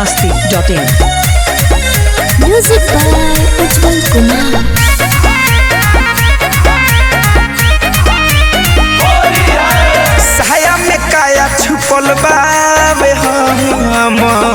masti.in. Music by Ujjwal Kumar. साया में काया छुपल बावे हम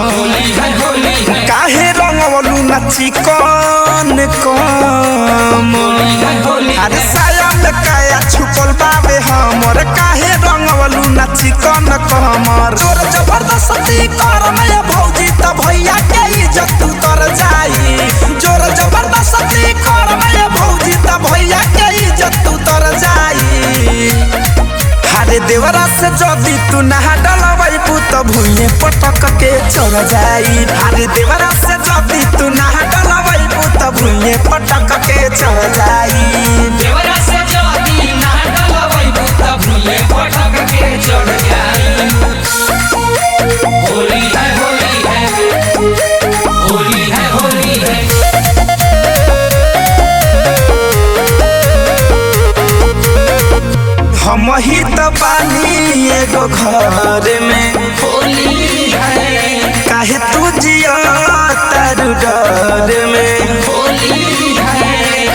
काहे रंगवलू नाची कौन कम अरे साया में काया छुपल बावे हमर काहे रंगवलू नाची कौन कमर तोर जबरदस्ती कर मैं भौजी त भैया के इज्जत उतर जाई जोर जबरदस्ती कर मैं भौजी त भैया के इज्जत उतर जाई हारे देवरा से जदी तू नहा डलवाई पुत भुइए पटक के चढ़ जाई हारे देवरा से जदी तू नहा डलवाई पुत भुइए पटक के चढ़ जाई देवरा से जदी ना डलवै बुत भूले पटक के चढ़ जाई होली है होली है होली है होली है हम ही तो बानी एगो घर में होली है काहे तू जिया तारू डर में होली है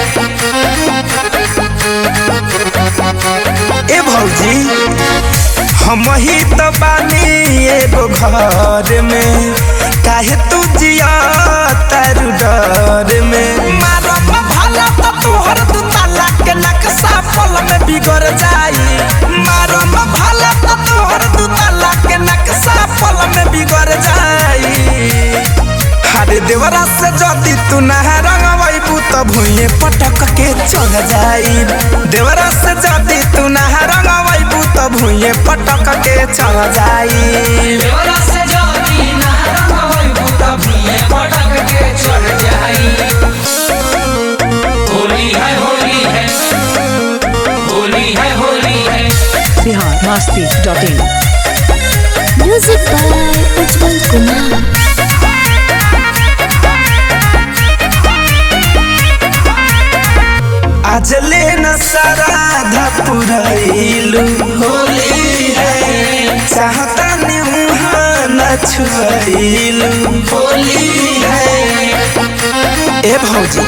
ए भौजी हम ही तो बानी एगो घर में काहे तू जिया तारू डर में मारम भला तो तोहर दू ताला के नक्शा पल में बिगड़ जाई मारम भला तो तोहर दू ताला के नक्शा पल में बिगड़ जाई अरे देवरा से जदी तू नहा रंगवैबू त भुइए पटक के चढ़ जाई देवरा से जदी तू नहा रंगवैबू त भुइए पटक के चढ़ जाई देवरा से जदी ना डलवै बुत भूले पटक के चढ़ जाई होली है होली है होली है होली है Bihar masti.in. Music by Ujjwal Kumar. आज ले न सराधा पुरैलू होली है चाहता निहा न छुएलू होली है ए भौजी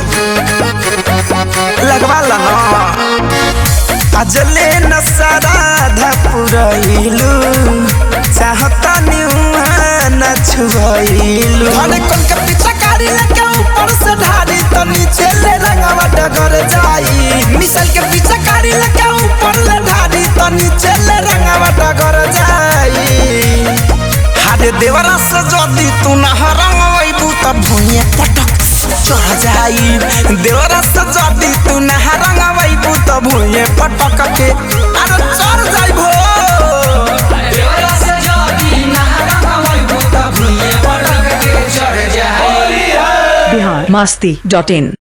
लगवा ला ना आज ले न सराधा पुरैलू चाहता निहा न छुएलू अरे कौन के पीछा कारी लेके ऊपर से ढारी तो नीचे ले रंगवा डगर जाई मिसल के पीछे कारी लेके ऊपर ले ढारी तो नीचे ले रंगवा डगर जाई हारे देवरा से जदी तू नहा रंगवैबू त भुइए पटक चढ़ जाई देवरा से जदी तू नहा रंगवैबू त भुइए पटक के अरे चढ़ जाई भो देवरा से जदी ना डलवै बुत भूले पटक के चढ़ जाई Bihar masti.in.